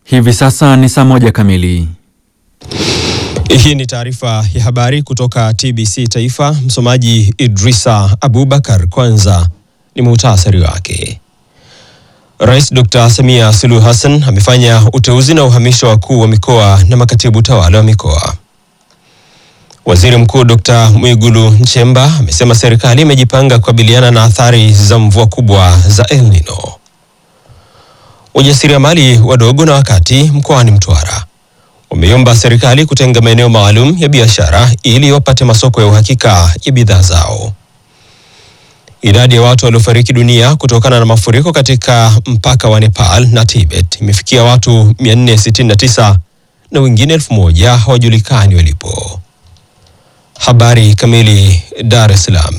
Hivi sasa ni saa moja kamili. Hii ni taarifa ya habari kutoka TBC Taifa. Msomaji Idrisa Abubakar. Kwanza ni muhtasari wake. Rais Dr. Samia Suluhu Hassan amefanya uteuzi na uhamisho wa wakuu wa mikoa na makatibu tawala wa mikoa. Waziri Mkuu Dr. Mwigulu Nchemba amesema serikali imejipanga kukabiliana na athari za mvua kubwa za El Nino. Wajasiriamali wadogo na wakati mkoani Mtwara wameiomba serikali kutenga maeneo maalum ya biashara ili wapate masoko ya uhakika ya bidhaa zao. Idadi ya watu waliofariki dunia kutokana na mafuriko katika mpaka wa Nepal na Tibet imefikia watu 469 na wengine elfu moja hawajulikani walipo. Habari kamili. Dar es Salaam.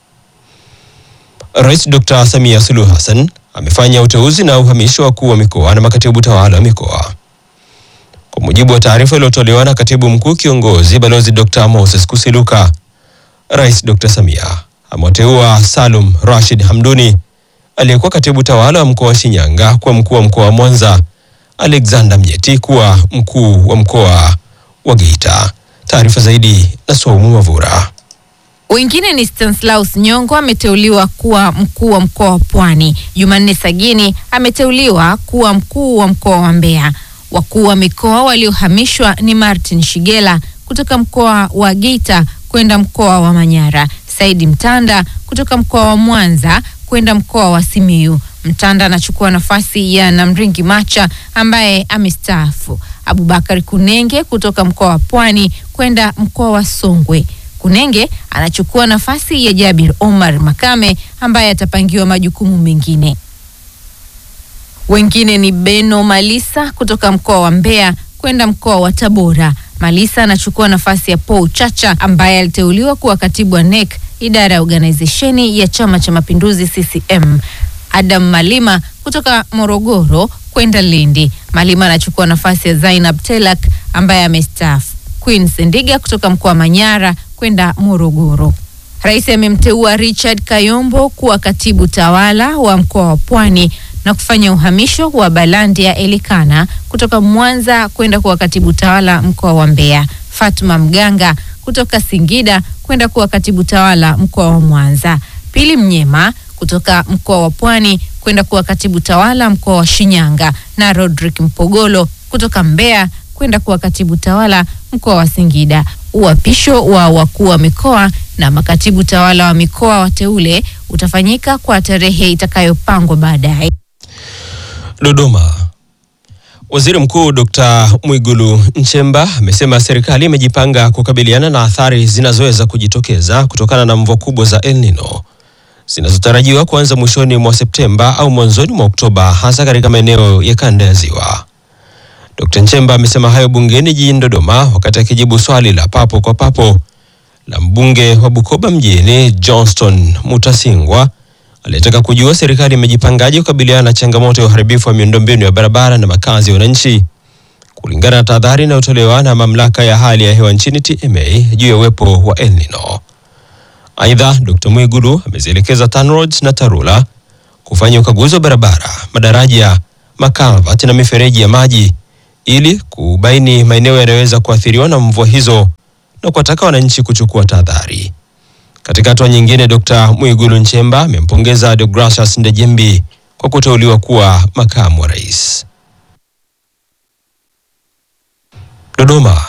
Rais Dr. Samia Suluhu Hassan amefanya uteuzi na uhamisho wa wakuu wa mikoa na makatibu tawala wa mikoa. Kwa mujibu wa taarifa iliyotolewa na katibu mkuu kiongozi Balozi Dr. Moses Kusiluka, Rais Dr. Samia amewateua Salum Rashid Hamduni aliyekuwa katibu tawala wa mkoa wa Shinyanga kuwa mkuu wa mkoa wa Mwanza, Alexander Mnyeti kuwa mkuu wa mkoa wa Geita. Taarifa zaidi na Swaumu Mavura. Wengine ni Stanislaus Nyongo ameteuliwa kuwa mkuu wa mkoa wa Pwani. Jumanne Sagini ameteuliwa kuwa mkuu wa mkoa wa Mbeya. Wakuu wa mikoa waliohamishwa ni Martin Shigela kutoka mkoa wa Geita kwenda mkoa wa Manyara, Saidi Mtanda kutoka mkoa wa Mwanza kwenda mkoa wa Simiyu. Mtanda anachukua nafasi ya Namringi Macha ambaye amestaafu. Abubakar Kunenge kutoka mkoa wa Pwani kwenda mkoa wa Songwe. Kunenge anachukua nafasi ya Jabir Omar Makame ambaye atapangiwa majukumu mengine. Wengine ni Beno Malisa kutoka mkoa wa Mbeya kwenda mkoa wa Tabora. Malisa anachukua nafasi ya Paul Chacha ambaye aliteuliwa kuwa katibu wa NEC idara ya organizesheni ya Chama cha Mapinduzi CCM. Adam Malima kutoka Morogoro kwenda Lindi. Malima anachukua nafasi ya Zainab Telak ambaye amestaafu. Queen Sendiga kutoka mkoa wa Manyara kwenda Morogoro. Rais amemteua Richard Kayombo kuwa katibu tawala wa mkoa wa Pwani na kufanya uhamisho wa Balandia Elikana kutoka Mwanza kwenda kuwa katibu tawala mkoa wa Mbeya. Fatuma Mganga kutoka Singida kwenda kuwa katibu tawala mkoa wa Mwanza. Pili Mnyema kutoka mkoa wa Pwani kwenda kuwa katibu tawala mkoa wa Shinyanga na Rodrick Mpogolo kutoka Mbeya kwenda kuwa katibu tawala mkoa wa Singida. Uapisho wa wakuu wa mikoa na makatibu tawala wa mikoa wateule utafanyika kwa tarehe itakayopangwa baadaye. Dodoma. Waziri Mkuu Dr. Mwigulu Nchemba amesema serikali imejipanga kukabiliana na athari zinazoweza kujitokeza kutokana na mvua kubwa za El Nino zinazotarajiwa kuanza mwishoni mwa Septemba au mwanzoni mwa Oktoba hasa katika maeneo ya kanda ya Ziwa. Dr. Nchemba amesema hayo bungeni jijini Dodoma wakati akijibu swali la papo kwa papo la mbunge wa Bukoba mjini Johnston Mutasingwa aliyetaka kujua serikali imejipangaje kukabiliana na changamoto ya uharibifu wa miundombinu ya barabara na makazi ya wananchi kulingana na tahadhari inayotolewa na mamlaka ya hali ya hewa nchini TMA juu ya uwepo wa El Nino. Aidha, Dr. Mwigulu amezielekeza TANROADS na TARURA kufanya ukaguzi wa barabara, madaraja, makalvati na mifereji ya maji ili kubaini maeneo yanayoweza kuathiriwa na mvua hizo na kuwataka wananchi kuchukua tahadhari. Katika hatua nyingine, Dr. Mwigulu Nchemba amempongeza Deogratias Ndejembi kwa kuteuliwa kuwa makamu wa rais. Dodoma.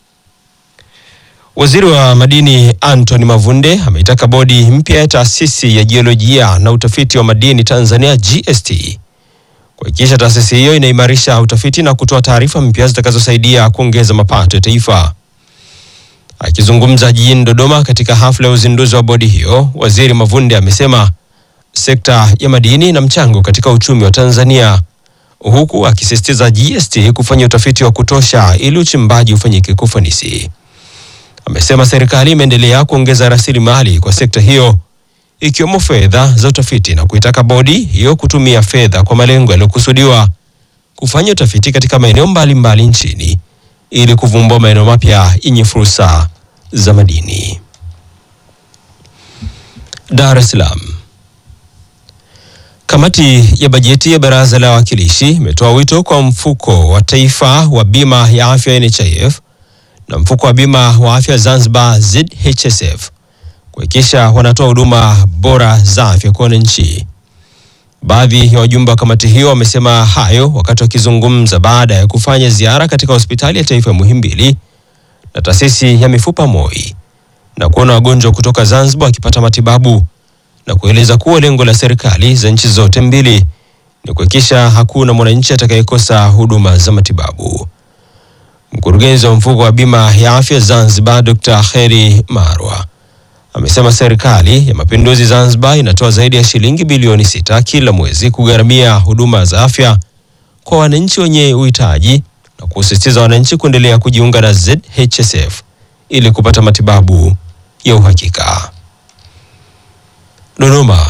Waziri wa Madini Anthony Mavunde ameitaka bodi mpya ya taasisi ya jiolojia na utafiti wa madini Tanzania GST kuhakikisha taasisi hiyo inaimarisha utafiti na kutoa taarifa mpya zitakazosaidia kuongeza mapato ya taifa. Akizungumza jijini Dodoma katika hafla ya uzinduzi wa bodi hiyo, Waziri Mavunde amesema sekta ya madini ina mchango katika uchumi wa Tanzania, huku akisisitiza GST kufanya utafiti wa kutosha ili uchimbaji ufanyike kwa ufanisi. Amesema serikali imeendelea kuongeza rasilimali kwa sekta hiyo ikiwemo fedha za utafiti na kuitaka bodi hiyo kutumia fedha kwa malengo yaliyokusudiwa kufanya utafiti katika maeneo mbalimbali nchini ili kuvumbua maeneo mapya yenye fursa za madini. Dar es Salaam. Kamati ya bajeti ya Baraza la Wawakilishi imetoa wito kwa mfuko wa taifa wa bima ya afya NHIF na mfuko wa bima wa afya Zanzibar ZHSF kuhakikisha wanatoa huduma bora za afya kwa wananchi. Baadhi ya wajumbe wa kamati hiyo wamesema hayo wakati wakizungumza baada ya kufanya ziara katika hospitali ya taifa ya Muhimbili na taasisi ya mifupa MOI na kuona wagonjwa kutoka Zanzibar wakipata matibabu na kueleza kuwa lengo la serikali za nchi zote mbili ni kuhakikisha hakuna mwananchi atakayekosa huduma za matibabu. Mkurugenzi wa mfuko wa bima ya afya Zanzibar, Dr. Kheri Marwa amesema serikali ya mapinduzi Zanzibar inatoa zaidi ya shilingi bilioni sita kila mwezi kugharamia huduma za afya kwa wananchi wenye uhitaji na kusisitiza wananchi kuendelea kujiunga na ZHSF ili kupata matibabu ya uhakika. Dodoma.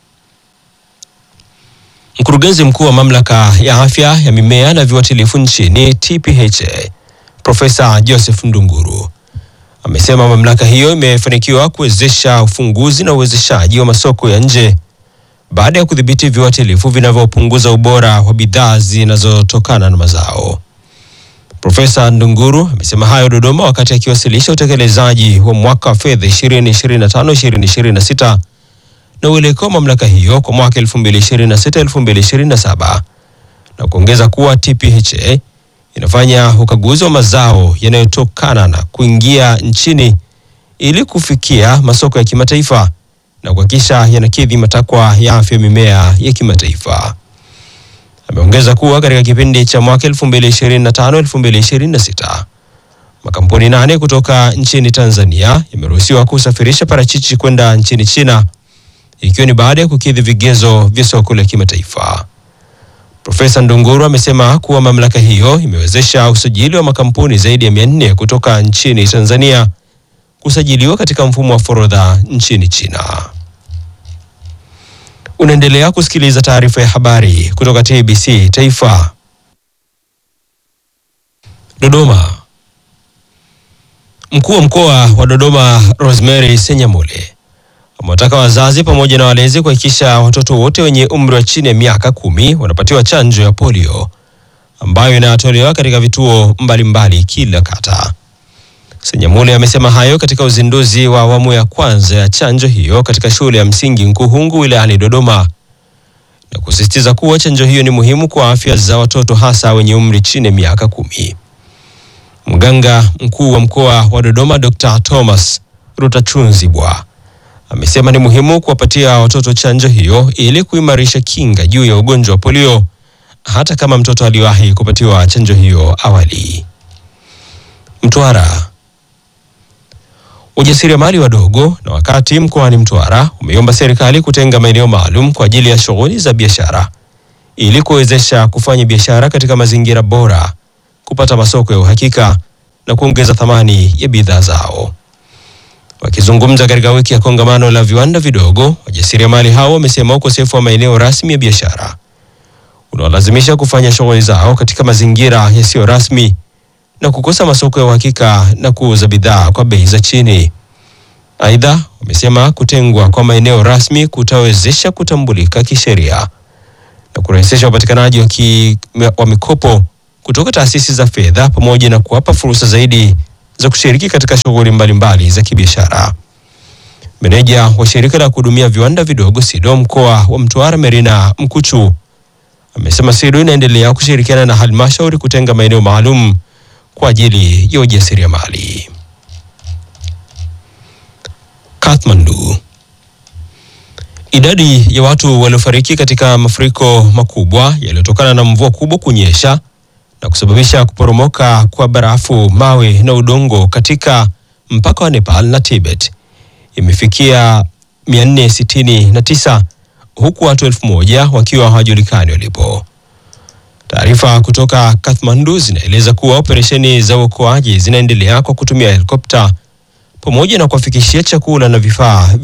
Mkurugenzi mkuu wa mamlaka ya afya ya mimea na viuatilifu nchini TPHA Profesa Joseph Ndunguru amesema mamlaka hiyo imefanikiwa kuwezesha ufunguzi na uwezeshaji wa masoko ya nje baada ya kudhibiti viuatilifu vinavyopunguza ubora wa bidhaa zinazotokana na mazao. Profesa Ndunguru amesema hayo Dodoma wakati akiwasilisha utekelezaji wa mwaka wa fedha 2025-2026 na uelekeo wa mamlaka hiyo kwa mwaka 2026-2027 na kuongeza kuwa TPHA inafanya ukaguzi wa mazao yanayotokana na kuingia nchini ili kufikia masoko ya kimataifa na kuhakikisha yanakidhi matakwa ya afya mimea ya kimataifa. Ameongeza kuwa katika kipindi cha mwaka 2025-2026 makampuni nane kutoka nchini Tanzania yameruhusiwa kusafirisha parachichi kwenda nchini China ikiwa ni baada ya kukidhi vigezo vya soko la kimataifa. Profesa Ndunguru amesema kuwa mamlaka hiyo imewezesha usajili wa makampuni zaidi ya 400 kutoka nchini Tanzania kusajiliwa katika mfumo wa forodha nchini China. Unaendelea kusikiliza taarifa ya habari kutoka TBC Taifa. Dodoma. Mkuu wa mkoa wa Dodoma Rosemary Senyamule amewataka wazazi pamoja na walezi kuhakikisha watoto wote wenye umri wa chini ya miaka kumi wanapatiwa chanjo ya polio ambayo inatolewa katika vituo mbalimbali mbali kila kata. Senyamule amesema hayo katika uzinduzi wa awamu ya kwanza ya chanjo hiyo katika shule ya msingi Nkuhungu wilayani Dodoma na kusisitiza kuwa chanjo hiyo ni muhimu kwa afya za watoto hasa wenye umri chini ya miaka kumi. Mganga mkuu wa mkoa wa Dodoma Dr. Thomas Rutachunzibwa amesema ni muhimu kuwapatia watoto chanjo hiyo ili kuimarisha kinga juu ya ugonjwa wa polio hata kama mtoto aliwahi kupatiwa chanjo hiyo awali. Mtwara. Ujasiriamali wadogo na wakati mkoani Mtwara umeiomba serikali kutenga maeneo maalum kwa ajili ya shughuli za biashara ili kuwezesha kufanya biashara katika mazingira bora, kupata masoko ya uhakika na kuongeza thamani ya bidhaa zao. Wakizungumza katika wiki ya kongamano la viwanda vidogo, wajasiriamali hao wamesema ukosefu wa maeneo rasmi ya biashara unaolazimisha kufanya shughuli zao katika mazingira yasiyo rasmi na kukosa masoko ya uhakika na kuuza bidhaa kwa bei za chini. Aidha, wamesema kutengwa kwa maeneo rasmi kutawezesha kutambulika kisheria na kurahisisha upatikanaji wa, ki, wa mikopo kutoka taasisi za fedha pamoja na kuwapa fursa zaidi za kushiriki katika shughuli mbalimbali za kibiashara. Meneja wa shirika la kuhudumia viwanda vidogo SIDO mkoa wa Mtwara Merina Mkuchu amesema SIDO inaendelea kushirikiana na halmashauri kutenga maeneo maalum kwa ajili ya ujasiriamali. Kathmandu. Idadi ya watu waliofariki katika mafuriko makubwa yaliyotokana na mvua kubwa kunyesha na kusababisha kuporomoka kwa barafu, mawe na udongo katika mpaka wa Nepal na Tibet imefikia 469 huku watu elfu moja wakiwa hawajulikani walipo. Taarifa kutoka Kathmandu zinaeleza kuwa operesheni za uokoaji zinaendelea kwa kutumia helikopta pamoja na kuwafikishia chakula na vifaa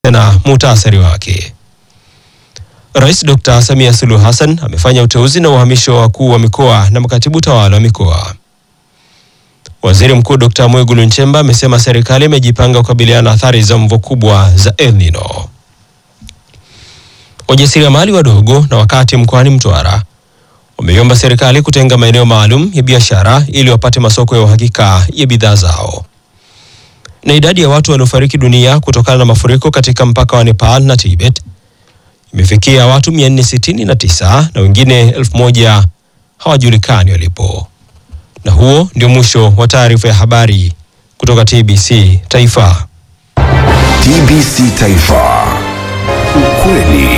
tena muhtasari wake. Rais Dr. Samia Suluhu Hassan amefanya uteuzi na uhamisho wa wakuu wa mikoa na makatibu tawala wa mikoa. Waziri Mkuu Dr. Mwigulu Nchemba amesema serikali imejipanga kukabiliana na athari za mvua kubwa za El Nino. Wajasiriamali wadogo na wakati mkoani Mtwara wameiomba serikali kutenga maeneo maalum ya biashara ili wapate masoko ya uhakika ya bidhaa zao. Na idadi ya watu waliofariki dunia kutokana na mafuriko katika mpaka wa Nepal na Tibet imefikia watu 469 na wengine 1000 hawajulikani walipo. Na huo ndio mwisho wa taarifa ya habari kutoka TBC Taifa. TBC Taifa. Ukweli